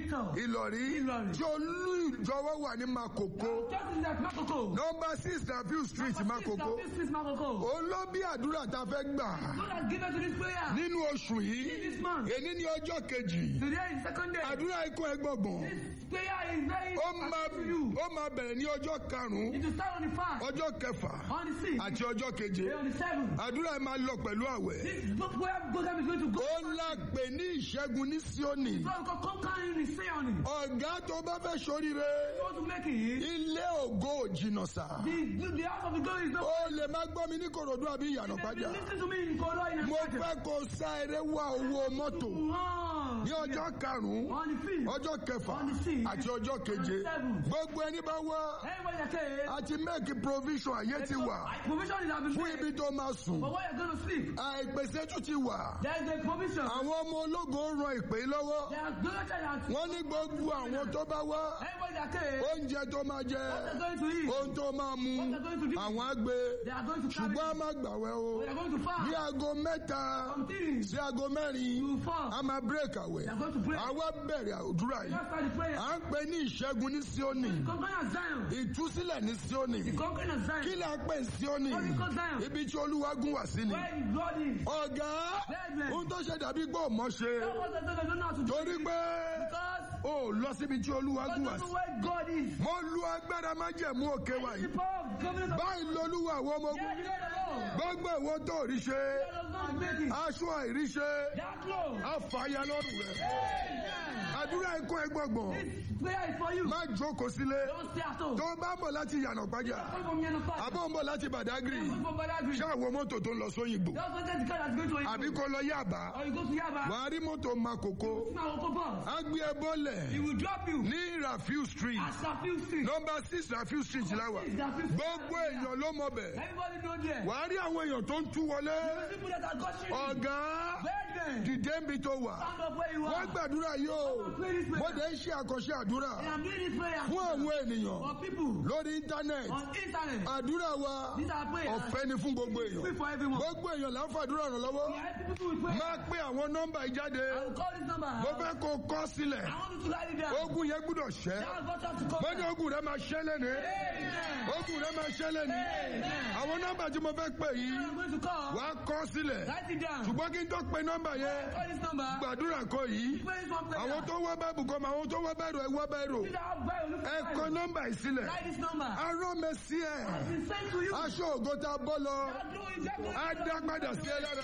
Victor. ìlọrí Ìlọrí. tí olú ìjọwọ́ wà ní makoko Just in that Makoko. nọmba six nafiu street makoko This is Makoko. òun ló bí àdúrà tá a fẹ́ gbà God has given to this prayer. nínú oṣù yìí This month. èní ní ọjọ́ kejì Today is second day. àdúrà ikú ẹgbọ̀gbọ̀n This prayer is very ó máa important to you. ó máa bẹ̀rẹ̀ ní ọjọ́ karùn-ún It will start on the fast. ọjọ́ kẹfà On the sixth. àti ọjọ́ keje Then on the seventh. àdúrà yìí máa lọ pẹ̀lú àwẹ̀ This book prayer program is going to go. ó ńlá pè ní ìṣẹ́gun ní síónì So God conquer in the say on it. ọ̀gá tó bá fẹ́ ṣoríire You want to make it. ilé ògo ò jìnnà sá The, the house of the glory is not. ó lè má gbọ́ mi ní kòròdú àbí ìyànà If pàjá you listen to me in Kolo in mo fẹ́ kó sá eré wá owó mọ́tò One. ní ọjọ́ karùn-ún On the fifth. ọjọ́ kẹfà On the sixth. àti ọjọ́ keje On the seventh. gbogbo ẹni bá wá Everybody that say. àti make provision ayé ti wà Provision is having fún ibi tó máa sùn But where you're going to sleep. àìpèsè tún ti wà There is a provision. àwọn ọmọ ológun ń ran ìpè lọ́wọ́ There are going to that. wọ́n ní gbogbo àwọn tó bá wá Everybody that say. oúnjẹ tó máa jẹ What they're going to eat. ohun tó máa mu What they're going to do. àwọn á gbé They are going to carry. ṣùgbọ́n a máa gbàwẹ̀ o They are going to ní fast. aago mẹ́ta Some things. sí aago mẹ́rin You fast. a máa break àwẹ̀ They are going to pray. àwa bẹ̀rẹ̀ àdúrà yìí Just start the prayer. à ń pè ní ìṣẹ́gun ní Síónì Conquering of Zion. ìtúsílẹ̀ ní Síónì The conquering of Zion. kí là ń pè ní Síónì What is called Zion? ibi tí Olúwa gún wá sí ni Where the blood is. ọ̀gá Brethren. ohun tó ṣe dàbí gbọ́ mọ́ ṣe That was the thing they don't know how to do. torí pé Because ó lọ síbi tí Olúwa God gún wá doesn't sí know where God is. mo lu agbára májẹ̀mú òkè wa The yìí power of covenant of báyìí lolúwa àwọn ọmọ ogun Yeah, you know the Lord. gbogbo ìwọ tó rí ṣe God does not make it. aṣọ àìríṣe That close. àfàyà lọ́rùn rẹ̀ Amen. àdúrà ikú ẹgbọ̀gbọ̀n This prayer is for you. má jókòó sílé Don't stay at home. tó bá ń bọ̀ láti yànà pàjá Come from Yana Park. àbọ̀ ń bọ̀ láti bàdágìrì Come from Badagry. ṣé àwọn mọ́tò tó ń lọ sóyìnbó Just don't take the car that's going to àbí Oyibo. kó lọ yàbá Or you go to Yaba. wàá rí mọ́tò makoko Now, Oko Bus. á gbé ẹ He bọ́lẹ̀ will drop you. ní rafiu street At Safiu Street. nọmba six rafiu street láwà Six, Safiu Street. gbogbo èèyàn ló mọ bẹ̀ Everybody know there. wàá rí àwọn èèyàn tó ń tú wọlé People that are gushing. ọ̀gá Brethren. dìde ń bi tó wà Stand up where you wọ́n are. gbàdúrà yóò Pray this mo prayer. dẹ̀ ń ṣe àkànṣe àdúrà And I'm doing this prayer fún àwọn ènìyàn for people lórí íńtánẹ́ẹ̀tì on internet. àdúrà wa These are prayers. ọ̀fẹ́ ni fún gbogbo Free èèyàn for everyone. gbogbo èèyàn là ń fàdúrà ràn lọ́wọ́ We help people with prayer. máa pé àwọn nọ́mbà yìí jáde I will call this number. mo fẹ́ kó kọ́ sílẹ̀ I want you to write it down. ogun yẹn gbúdọ̀ ṣẹ́ Now God have to come. mo ní ogun rẹ máa ṣẹ́ lẹ́nu Amen. ogun rẹ máa ṣẹ́ lẹ́nu Amen. àwọn nọ́mbà tí mo fẹ́ pè yìí I'm going to call. wà á kọ́ sílẹ̀ Write it down. ṣùgbọ́n kí n tó pe nọ́mbà yẹn Call this number. gbàdúrà kọ yìí Pray this one prayer. àwọn tó wá bẹ́ẹ̀bù kọ́ mọ àwọn tó wá bẹ́ẹ̀rù ẹ̀ wá bẹ́ẹ̀rù These are Bible. Look ẹ at kọ Bible. nọ́mbà yìí sílẹ̀ Write this number. arán mi sí ẹ̀ It's been sent to you. aṣọ ògo tá a bọ́ lọ God do it. God do it. á dá padà sí ẹ lára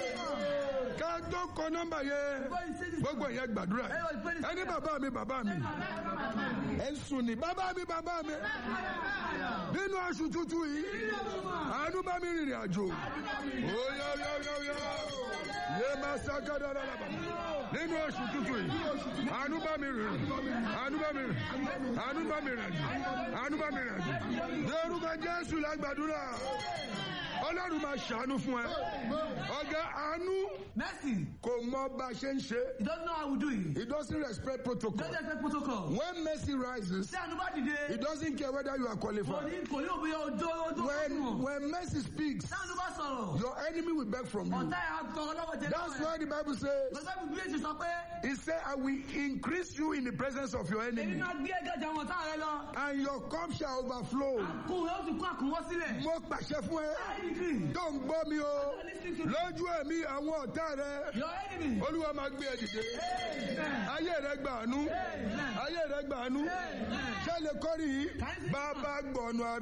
ká tó kọ nọ́mbà yẹn Before you say this, gbogbo yẹn gbàdúrà Everybody pray this ẹni prayer. bàbá mi bàbá mi ẹ ń sùn ní bàbá mi bàbá mi nínú aṣù tútù yìí àánú bá mi rìnrìn àjò óyá óyá óyá óyá yé máa ṣáká dáadáa lábà nínú oṣù tútù yìí àánú bá mi rìn àánú bá mi rìn àánú bá mi rìn àjò àánú bá mi rìn àjò lórúkọ jésù lágbàdúrà ọlọ́run máa ṣàánú fún ẹ ọ̀gá àánú Mercy. kò mọ bá a ṣe ń ṣe He doesn't know how we do it. he doesn't respect protocol Don't expect protocol. when mercy rises Ṣé ànúbà dìde? he doesn't care whether you are Kò qualified ní kò ní òbí ọjọ́ ọjọ́ when ọdún. when mercy speaks Ṣé ànúbà sọ̀rọ̀? your enemy will beg from you Ọ̀tá ẹ̀ á tọrọ lọ́wọ́ jẹ that's why the bible says Lọ́sẹ̀ bí Bíyèsí sọ pé he said i will increase you in the presence of your èmi enemy máa gbé ẹgbẹ́ jà wọn tá rẹ lọ. and your cup shall overflow Àkùn rẹ̀ ó sì kún àkùnwọ́ sílẹ̀. mo pàṣẹ fún ẹ I agree. tó ń gbọ́ mi o Listen to me. lójú ẹ̀mí àwọn ọ̀tá rẹ Your enemy. olúwa máa gbé ẹ dìde Amen. ayé rẹ gbàánú Amen. ayé rẹ gbàánú Amen. ṣé lè kọ́rí yìí bàbá gbọ̀nù ara.